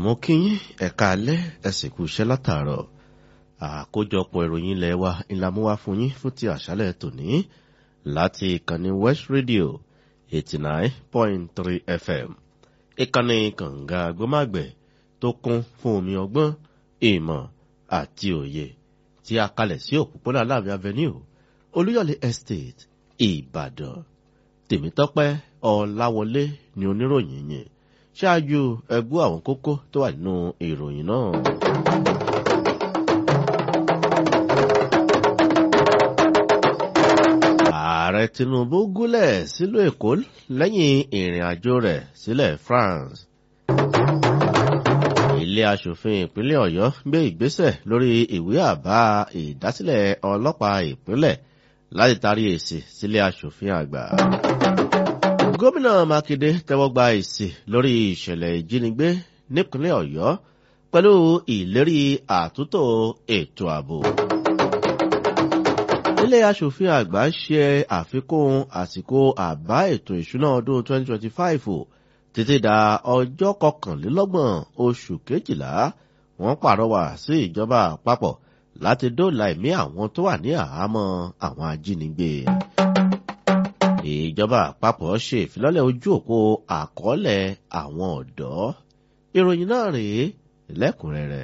mo kí yín ẹ̀ka alẹ́ ẹ̀sìnkú iṣẹ́ látàárọ̀ àkójọpọ̀ ìròyìn ilẹ̀ wa ìlàmúwá fún yín fún ti àṣálẹ̀ tòní láti ìkànnì West Radio eighty nine point three FM ìkànnì kànga agbómágbẹ̀ tó kún fún omi ọgbọ́n ìmọ̀ àti òye tí a kalẹ̀ sí òpópónà Aláàfin Avenue Olúyọ̀lé Estate Ìbàdàn Tèmítọ́pẹ́ Ọláwọlé ni oníròyìn yìí ṣáájú ẹgbú àwọn kókó tó wà nínú ìròyìn náà. ààrẹ Tinubu gúnlẹ̀ sílùú Èkó lẹ́yìn ìrìn àjò rẹ̀ sílẹ̀ France. ilé aṣòfin ìpínlẹ̀ Ọ̀yọ́ gbé ìgbésẹ̀ lórí ìwé àbá ìdásílẹ̀ ọlọ́pàá ìpínlẹ̀ láti tarí èsì sílé aṣòfin àgbà gómìnà mákindé tẹ́wọ́ gba èsì lórí ìṣẹ̀lẹ̀ ìjínigbé nípínlẹ̀ ọ̀yọ́ pẹ̀lú ìlérí àtúntò ètò ààbò. ilé aṣòfin àgbà ṣe àfikún àsìkò àbá ètò ìṣúná ọdún 2025 títí da ọjọ́ kọkànlélọ́gbọ̀n oṣù kejìlá wọ́n pàrọwà sí ìjọba àpapọ̀ láti dóòlà ẹ̀mí àwọn tó wà ní àhámọ́ àwọn ajínigbé ìjọba àpapọ̀ ṣe ìfilọ́lẹ̀ ojú òpó àkọọ́lẹ̀ àwọn ọ̀dọ́ ìròyìn náà rèé lẹ́kùnrẹ́rẹ́.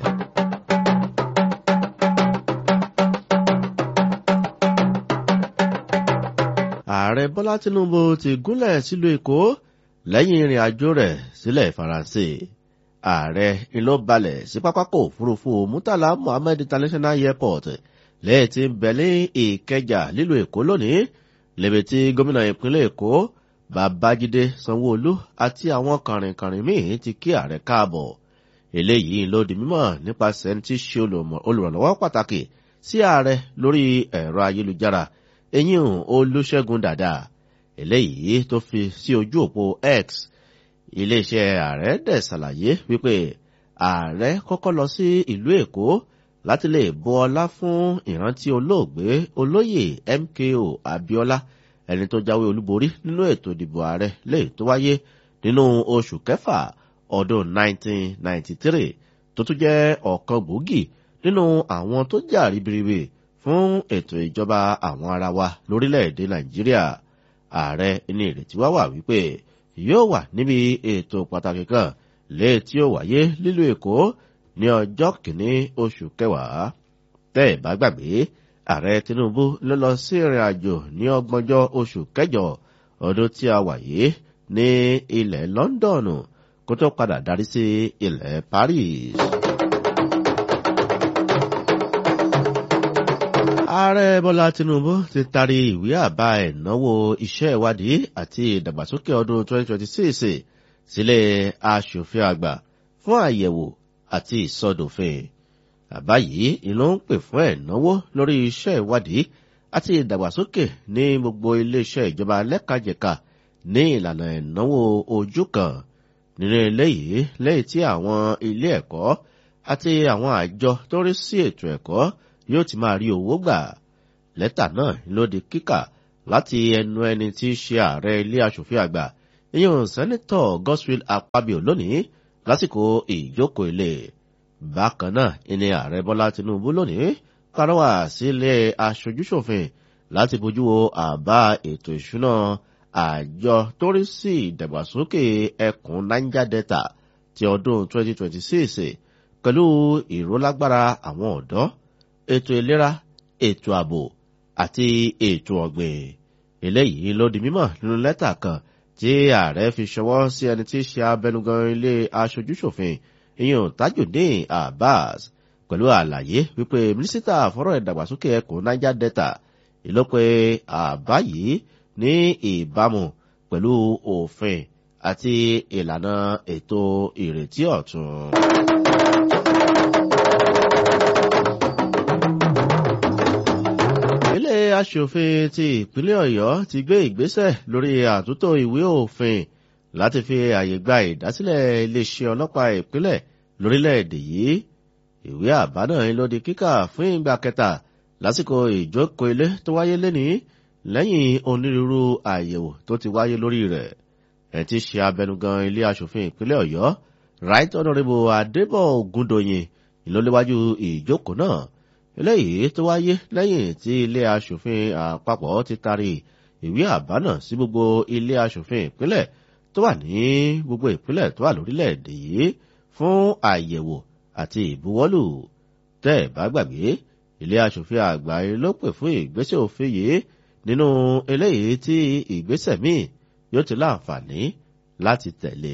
ààrẹ bọ́lá tinubu ti gúnlẹ̀ sílùú èkó lẹ́yìn ìrìn àjò rẹ̀ sílẹ̀ faransé ààrẹ ìlú balẹ̀ sí pápákọ̀ òfurufú murtala muhammed international airport lẹ́yìn tí ń bẹ̀lẹ́ ìkẹjà lílùú èkó lónìí lẹ́bẹ̀ tí gómìnà ìpínlẹ̀ èkó babájídé sanwóolu àti àwọn kàrìnkàrìn míì ti kí ààrẹ káàbọ̀ eléyìí ló di mímọ̀ nípasẹ̀ ẹni tí ṣe olùrànlọ́wọ́ pàtàkì sí ààrẹ lórí ẹ̀rọ ayélujára eyín olúṣẹ́gun dàda eléyìí tó fi sí ojú òpó x iléeṣẹ́ ààrẹ dẹ̀ ṣàlàyé wípé ààrẹ kọ́kọ́ lọ sí ìlú èkó láti lè bu ọlá fún ìrántí olóògbé olóyè MKO Abiola ẹni tó jáwé olúborí nínú ètò ìdìbò ààrẹ lè tó wáyé nínú oṣù kẹfà ọdún 1993 tó tún jẹ́ ọ̀kan gbòógì nínú àwọn tó jà ribiribi fún ètò ìjọba àwọn ará wa lórílẹ̀‐èdè Nàìjíríà ààrẹ ní ìrètí wá wà wípé yóò wà níbi ètò pàtàkì kan lè tí ó wáyé lílùú Èkó ní ọjọ́ kìíní oṣù kẹwàá tẹ́ ẹ̀ bá gbàgbé ààrẹ Tinubu ló lọ sí ìrìn àjò ní ọgbọ̀njọ́ oṣù kẹjọ ọdún tí a wà yìí ní ilẹ̀ Lọ́ńdọ̀nù kó tó padà darí sí ilẹ̀ Paris. ààrẹ Bọ́lá Tinubu ti tarí ìwé àbá ìnáwó iṣẹ́ ìwádìí àti ìdàgbàsókè ọdún 2026 sílé aṣòfin àgbà fún àyẹ̀wò àti ìsọdòfin. àbá yìí ló ń pè fún ẹ̀náwó lórí iṣẹ́ ìwádìí àti ìdàgbàsókè ní gbogbo iléeṣẹ́ ìjọba lẹ́kajẹ̀ka ní ìlànà ẹ̀náwó ojú kan nínú eléyìí lẹ́yìn tí àwọn ilé ẹ̀kọ́ àti àwọn àjọ tó rí sí ètò ẹ̀kọ́ yóò ti máa rí owó gbà. lẹ́tà náà ló di kíkà láti ẹnu ẹni tí í ṣe ààrẹ ilé aṣòfin àgbà ìyẹn sẹ́nitọ̀ Godswill Akpabio lónìí lásìkò ìjókòó ilé bákan náà ìní ààrẹ bọ́lá tinubu lónìí kárọ́wà sílé aṣojúṣòfin láti bójú wo àbá ètò ìṣúná àjọ tó rí sí ìdàgbàsókè ẹkùn niger delta ti ọdún 2026 pẹ̀lú ìrólágbára àwọn ọ̀dọ́ ètò ìlera ètò ààbò àti ètò ọ̀gbìn eléyìí ló di mímọ̀ nínú lẹ́tà kan tí ààrẹ fi ṣọwọ́ sí ẹni tí í ṣe abẹnugan ilé aṣojúṣòfin ìyẹn tajudeen abbas pẹ̀lú àlàyé wípé mínísítà fọ́rọ̀ ìdàgbàsókè ẹkùn niger delta ìlọ́pẹ́ àbá yìí ní ìbámu pẹ̀lú òfin àti ìlànà ètò ìrètí ọ̀tun. ilé aṣòfin ti ìpínlẹ̀ ọ̀yọ́ ti gbé ìgbésẹ̀ lórí àtúntò ìwé òfin láti fi àyè gba ìdásílẹ̀ iléeṣẹ́ ọlọ́pàá ìpínlẹ̀ lórílẹ̀‐èdè yìí ìwé àbá náà ló di kíkà fún ìgbà kẹta lásìkò ìjókòó ilé tó wáyé lénìí lẹ́yìn onírúurú àyẹ̀wò tó ti wáyé lórí rẹ̀ ẹ̀ ti ṣe abẹnugan ilé aṣòfin ìpínlẹ̀ ọ̀yọ́ right honourable adébọ̀ ògúndòyìn ìlọléwájú ìjókòó náà eléyìí tó wáyé lẹ́yìn tí ilé aṣòfin àpapọ̀ ti taari ìwé àbá náà sí gbogbo ilé aṣòfin ìpínlẹ̀ tó wà ní gbogbo ìpínlẹ̀ tó wà lórílẹ̀‐èdè yìí fún àyẹ̀wò àti ìbuwọ́lù tẹ́ ẹ̀ bá gbàgbé ilé aṣòfin àgbà ló pè fún ìgbésẹ̀ òfin yìí nínú eléyìí tí ìgbésẹ̀ míì yóò ti láǹfààní láti tẹ̀lé.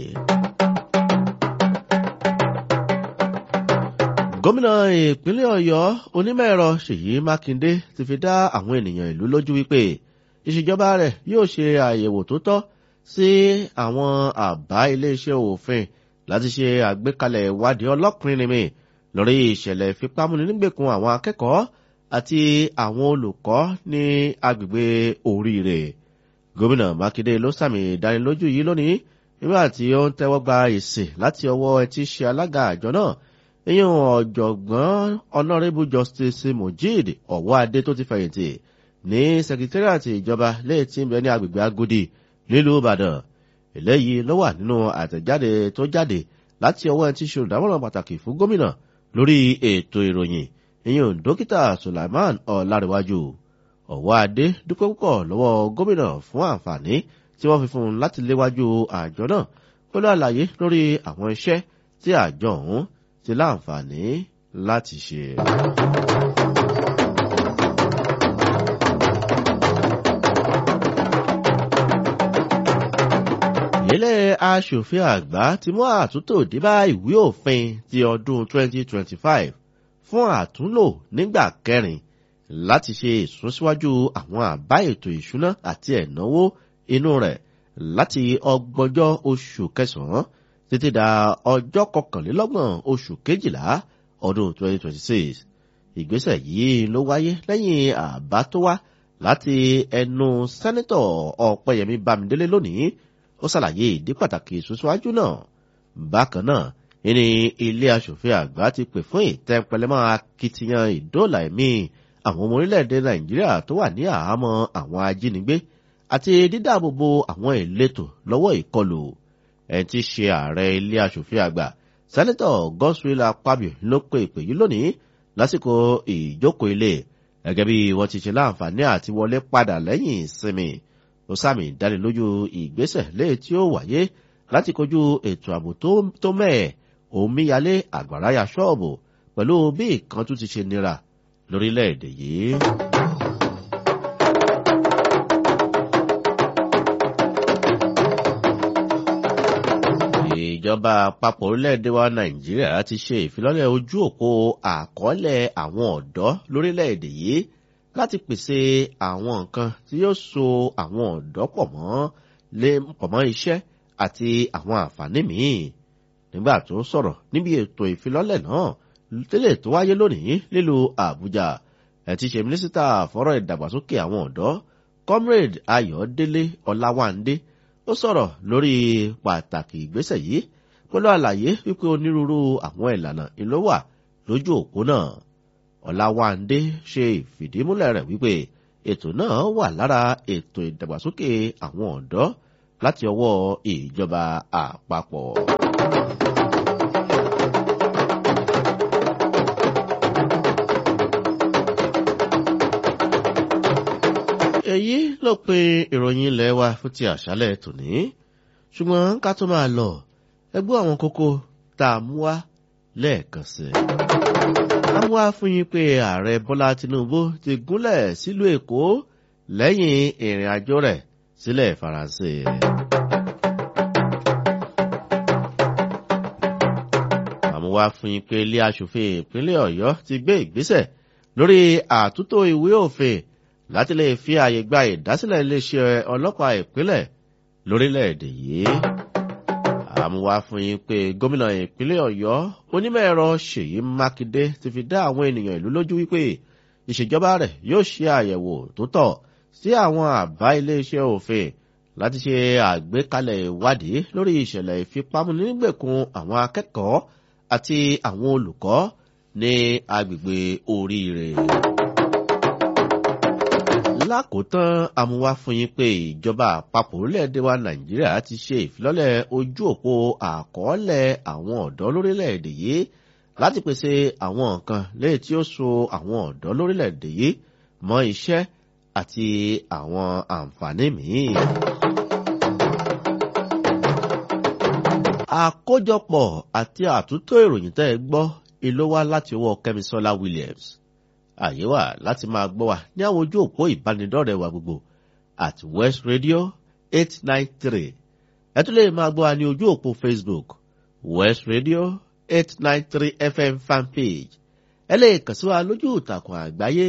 gómìnà ìpínlẹ̀ ọ̀yọ́ onímọ̀-ẹ̀rọ ṣèyí mákindé ti fi dá àwọn ènìyàn ìlú lójú wípé ìṣèjọba rẹ̀ yóò ṣe àyẹ̀wò tó tọ́ sí àwọn àbá iléeṣẹ́ òfin láti ṣe àgbékalẹ̀ ìwádìí ọlọ́kùnrin nìmi lórí ìṣẹ̀lẹ̀ ìfipámúni nígbèkùn àwọn akẹ́kọ̀ọ́ àti àwọn olùkọ́ ní agbègbè oríire. gómìnà mákindé ló sàmì ìdánilójú yìí lónìí nígbà tí ó ń tẹ́wọ́ gba èsì láti ọwọ́ ẹtí ṣe alága àjọ náà ìyẹn ọ̀jọ̀gbọ́n honourable justice mojid ọ̀wọ́ adé tó ti fẹ̀yìntì ní secretariat ìjọba lẹ́yìn tí ń bẹ ní agbègbè agodi nílùú ìbàdàn eléyìí ló wà nínú àtẹ̀jáde tó jáde láti ọwọ́ ẹni tí ṣe olùdámọ̀ràn pàtàkì fún gómìnà lórí ètò ìròyìn ìyẹn dókítà sulaiman ọ̀làríwájú ọ̀wọ́ adé dúpẹ́ púpọ̀ lọ́wọ́ gómìnà fún àǹfààní tí wọ́n fi fún un láti léwájú àjọ náà pẹ̀lú àlàyé lórí àwọn iṣẹ́ tí àjọ ọ̀hún ti láǹfààní láti ṣe. ilé aṣòfin àgbà ti mú àtúntò débá ìwé òfin ti ọdún 2025 fún àtúnlò nígbà kẹrin láti ṣe ìsúnsíwájú àwọn àbá ètò ìṣúná àti ẹ̀náwó inú rẹ̀ láti ọgbọ̀njọ́ oṣù kẹsàn-án títí da ọjọ́ kọkànlélọ́gbọ̀n oṣù kejìlá ọdún 2026. ìgbésẹ̀ yìí ló wáyé lẹ́yìn àbá tó wá láti ẹnu sẹ́nẹ́tọ̀ ọ̀pẹyẹmí bámidélé lónìí ó ṣàlàyé ìdí pàtàkì ìsúnsíwájú náà. bákan náà ní ilé aṣòfin àgbà ti pè fún ìtẹ́pẹlẹmọ́ akitiyan ìdóòlà ẹ̀mí àwọn ọmọ orílẹ̀-èdè nàìjíríà tó wà ní àhámọ́ àwọn ajínigbé àti dídáàbòbò àwọn ìletò lọ́wọ́ ìkọlù ẹni tí í ṣe ààrẹ ilé aṣòfin àgbà sẹ́nẹ́tọ̀ godswill akpabio ló pe ìpè yìí lónìí lásìkò ìjókòó ilé gẹ́gẹ́ bí wọ́n ti ṣe láǹfààní àti wọlé padà lẹ́yìn ìsinmi ó sàmì ìdánilójú ìgbésẹ̀ léè tí ó wáyé láti kojú ètò ààbò tó mẹ́ẹ̀ omíyalé àgbàráyà ṣọ́ọ̀bù pẹ̀lú bí ìkan tún ti ṣe nira lórílẹ̀‐èdè yìí. ìjọba àpapọ̀ orílẹ̀-èdè wa nàìjíríà ti ṣe ìfilọ́lẹ̀ ojú òpó àkọọ́lẹ̀ àwọn ọ̀dọ́ lórílẹ̀-èdè yìí láti pèsè àwọn nǹkan tí yóò so àwọn ọ̀dọ́ pọ̀ mọ́ lé pọ̀ mọ́ iṣẹ́ àti àwọn àǹfààní míì nígbà tó sọ̀rọ̀ níbi ètò ìfilọ́lẹ̀ náà tẹ́lẹ̀ tó wáyé lónìí nílùú àbújá ẹ̀ ti ṣe mínísítà fọ́rọ̀ ìdàgbàsókè àwọn ọ̀dọ́ comrade ayọ̀délé ọláwándé ó sọ̀rọ̀ lórí pàtàkì ìgbésẹ̀ yìí pẹ̀lú àlàyé wípé onírúurú àwọn ìlànà ìlú wà lójú òpó náà ọláwándé ṣe ìfìdímúlẹ̀ rẹ̀ wípé ètò náà wà lára ètò ìdàgbàsókè àwọn ọ̀dọ́ láti ọwọ́ ìjọba àpapọ̀. èyí ló pe ìròyìn ilẹ̀ wa fún ti àṣálẹ̀ tòní ṣùgbọ́n ká tó máa lọ ẹgbẹ́ àwọn kókó tá a mú wá lẹ́ẹ̀kan sí i. a mú wá fún yín pé ààrẹ bọ́lá tinubu ti gúnlẹ̀ sílùú èkó lẹ́yìn ìrìn àjò rẹ̀ sílẹ̀ faransé. a mú wá fún yín pé ilé aṣòfin ìpínlẹ̀ ọ̀yọ́ ti gbé ìgbésẹ̀ lórí àtúntò ìwé òfin láti lè fi ààyè gba ìdásílẹ̀ iléeṣẹ́ ọlọ́pàá ìpínlẹ̀ lórílẹ̀‐èdè yìí. àmúwá fún yín pé gómìnà ìpínlẹ̀ ọ̀yọ́ onímọ̀-ẹ̀rọ ṣèyí mákindé ti fi dá àwọn ènìyàn ìlú lójú wípé ìṣèjọba rẹ̀ yóò ṣe àyẹ̀wò tó tọ́ sí àwọn àbá iléeṣẹ́ òfin láti ṣe àgbékalẹ̀ ìwádìí lórí ìṣẹ̀lẹ̀ ìfipámúnigbèkùn àwọn akẹ́kọ̀ọ́ àti àwọn olùkọ́ ní agbègbè oríire lákòótán amúwá fún yín pé ìjọba àpapọ̀ orílẹ̀-èdè wa nàìjíríà ti ṣe ìfilọ́lẹ̀ ojú òpó àkọọ́lẹ̀ àwọn ọ̀dọ́ lórílẹ̀-èdè yìí láti pèsè àwọn nǹkan léyìí tí ó so àwọn ọ̀dọ́ lórílẹ̀-èdè yìí mọ́ iṣẹ́ àti àwọn àǹfààní míì. àkójọpọ̀ àti àtúntò ìròyìn tẹ́ ẹ gbọ́ ìlú wá láti ọwọ́ kẹ́misọ́lá williams àyè wà láti máa gbọ́ wa ní àwọn ojú òpó ìbánidọ́rẹ̀ẹ́ wa gbogbo at west radio eight nine three ẹ tún lè máa gbọ́ wa ní ojú òpó facebook west radio eight nine three fm fanpage ẹ lè kàn sí wa lójú ìtàkùn àgbáyé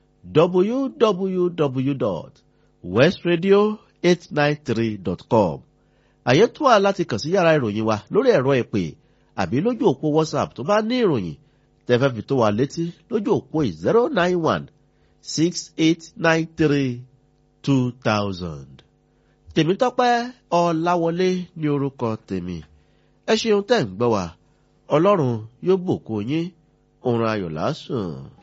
www.westradio893.com àyè tó wà láti kàn sí yàrá ìròyìn wa lórí ẹ̀rọ ìpè àbí lójú òpó whatsapp tó bá ní ìròyìn tẹ́fẹ́ fi tó wa létí lójú òpó zero nine one six eight nine three two thousand. tèmítọ́pẹ́ ọ̀làwọlé ní orúkọ tèmi ẹ ṣeun tẹ́ ń gbọ́ wa ọlọ́run yóò bùkún yín òun ayọ̀ lásùn.